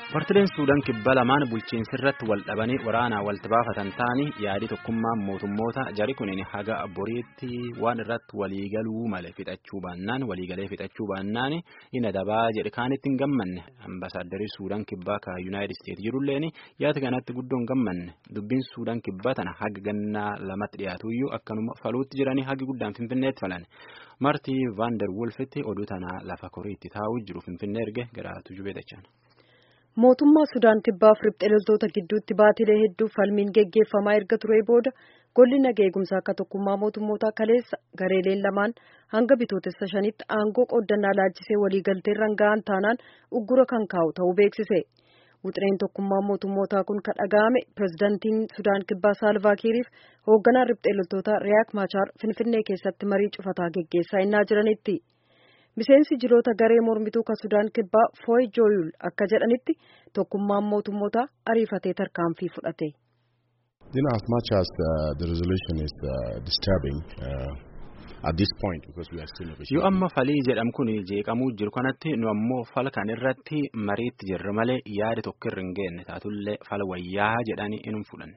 Partileen Suudaan kibba lamaan bulchiinsi irratti wal dhabanii waraanaa walitti baafatan ta'anii yaadii tokkummaa mootummoota jari kunin haga boriitti waan irratti waliigaluu malee fixachuu baannaan waliigalee fixachuu baannaan inni dabaa jedhe kaanitti hin gammanne ambaasaaddarii Suudaan kibbaa ka Yuunaayitid Isteetsi jirulleen yaada kanatti guddoon gammanne dubbiin Suudaan kibbaa tana haga gannaa lamatti dhiyaatuyyuu akkanuma faluutti jiranii hagi guddaan Finfinneetti falan. Martii Vaandar Wolfitti oduu tanaa lafa koriitti taa'uu jiru Finfinnee erge garaatu jubeedachaan. Mootummaa Sudaan kibbaaf riphxee loltoota gidduutti baatilee hedduu falmiin geggeeffamaa erga ture booda golli nagaa eegumsaa akka tokkummaa mootummootaa kaleessa gareeleen lamaan hanga bitootessa shanitti aangoo qooddannaa laalchisee waliigalteerra ga'an taanaan uggura kan kaa'u ta'uu beeksise. Wuxireen tokkummaa mootummootaa kun kan dhaga'ame pirezidaantiin Sudaan kibbaa Saalvaa Kiiriif hoogganaan riphxee loltoota Riyaak Maachaar Finfinnee keessatti marii cufataa geggeessaa innaa jiranitti. Miseensi jiroota garee mormituu kan Sudaan kibbaa Fooy Jooyul akka jedhanitti tokkummaan mootummootaa ariifatee tarkaanfii fudhate. You know, as much as uh, the resolution is uh, disturbing uh, at this point because we are still negotiating. Yoo amma falii jedhamu kun jeeqamuu jiru kanatti nu ammoo fala kan irratti mariitti jirra malee yaada tokko irra hin geenne taatullee fala wayyaa jedhanii hin fudhanna.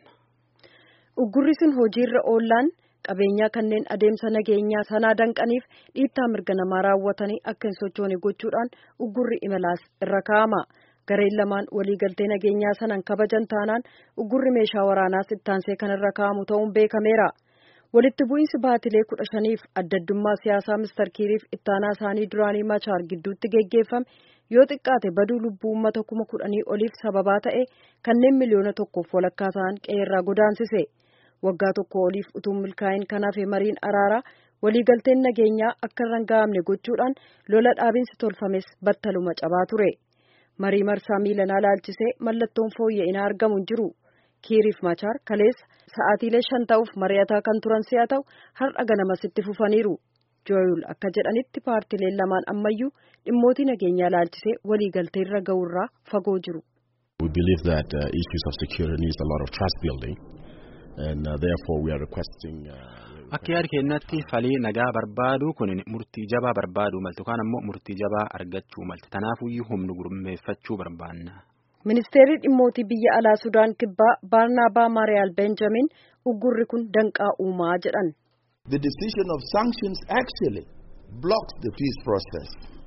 Uggurri sun hojiirra oollaan qabeenyaa kanneen adeemsa nageenyaa sanaa danqaniif dhiittaa mirga namaa raawwatanii akka hin sochoone gochuudhaan uggurri imalaas irra kaa'ama. Gareen lamaan waliigaltee nageenyaa sanan kabajan taanaan uggurri meeshaa waraanaas ittaansee kan irra kaa'amu ta'uun beekameera. Walitti bu'iinsi baatilee kudha shaniif adda addummaa siyaasaa Mister Kiiriif ittaanaa isaanii duraanii Machaar gidduutti geggeeffame yoo xiqqaate baduu lubbuu uummata kuma kudhanii oliif sababaa ta'e kanneen miliyoona tokkoof walakkaa ta'an qe'eerraa godaansise. Waggaa tokko oliif utuu milkaa'in kanaaf mariin araaraa waliigalteen nageenyaa akka irra hin ga'amne gochuudhaan lola dhaabinsi tolfames battaluma cabaa ture. Marii marsaa miilanaa laalchisee mallattoon fooyya'inaa argamu hin jiru. Kiiriif Machaar kaleessa sa'aatiilee shan ta'uuf mari'ataa kan turan si'a ta'u har'a ganamasitti fufaniiru. Jooyul akka jedhanitti paartileen lamaan ammayyuu dhimmootii nageenyaa laalchisee waliigaltee irra ga'uurraa fagoo jiru. We believe that uh, issues of security needs a lot of trust building and uh, therefore we are requesting. Uh, Akka yaada keenyatti falii nagaa barbaadu kun murtii jabaa barbaadu maltu kaan ammoo murtii jabaa argachuu malte tanaafuyyuu humna gurmeeffachuu barbaanna. Ministeerri dhimmootii biyya alaa Sudaan kibbaa Baarnaabaa Maariyaal Benjamin uggurri kun danqaa uumaa jedhan. The decision of sanctions actually blocks the peace process.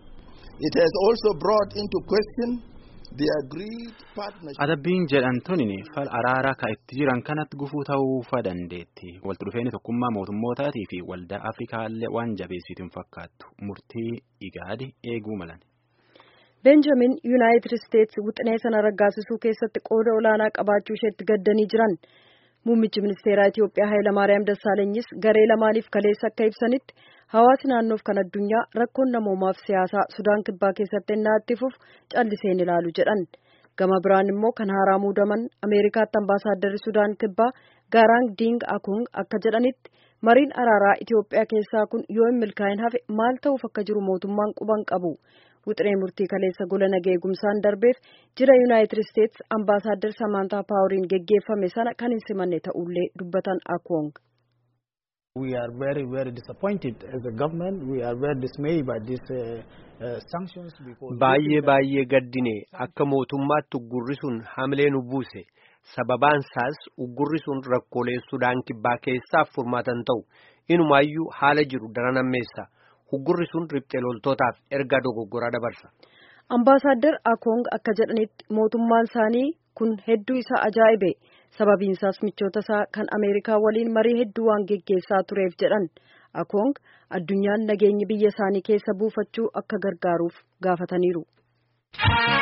It has also brought into question the agreed partnership. Adabbiin jedhan tuni fal araaraa ka itti jiran kanatti gufuu ta'uu dandeetti. Walitti dhufeenya tokkummaa mootummootaatii fi waldaa Afrikaallee waan jabeessitu hin fakkaattu. Murtii igaadi eeguu malan. Benjamin Yuunaayitid Isteetsi wixinee sana raggaasisuu keessatti qooda olaanaa qabaachuu isheetti gaddanii jiran. Muummichi ministeeraa Itoophiyaa Hayilamaariyaam Dassaalanyis garee lamaaniif kaleessa akka ibsanitti hawaasi naannoof kan addunyaa rakkoon namoomaaf siyaasaa Sudaan kibbaa keessatti ennaa itti fufu calliseen ilaalu jedhan. Gama biraan immoo kan haaraa muudaman Ameerikaatti ambaasaaddarri Sudaan kibbaa Gaaraang Diing Akung akka jedhanitti mariin araaraa Itoophiyaa keessaa kun yoo hin milkaa'in hafe maal ta'uuf akka jiru mootummaan quban qabu. Wixinee murtii kaleessa gola nagaa eegumsaan darbeef jira Yuunaayitid Isteetsi ambaasaadder Samaantaa Paawuriin geggeeffame sana kan hin simanne ta'ullee dubbatan Akwong. We are very very disappointed as a government. We are very dismayed by this uh, uh, sanctions because. Baay'ee baay'ee gaddine akka mootummaatti uggurri sun hamilee nu buuse. Sababaan isaas uggurri sun rakkoolee Sudaan kibbaa keessaaf furmaatan ta'u. Inumaayyuu haala jiru daran ammeessa. Uggurri sun riphxee loltootaaf ergaa dogoggoraa dabarsa. Ambaasaadder Akong akka jedhanitti mootummaan isaanii kun hedduu isaa ajaa'ibe. Sababiin isaas michoota isaa kan Ameerikaa waliin marii hedduu waan geggeessaa tureef jedhan. Akong addunyaan nageenyi biyya isaanii keessa buufachuu akka gargaaruuf gaafataniiru.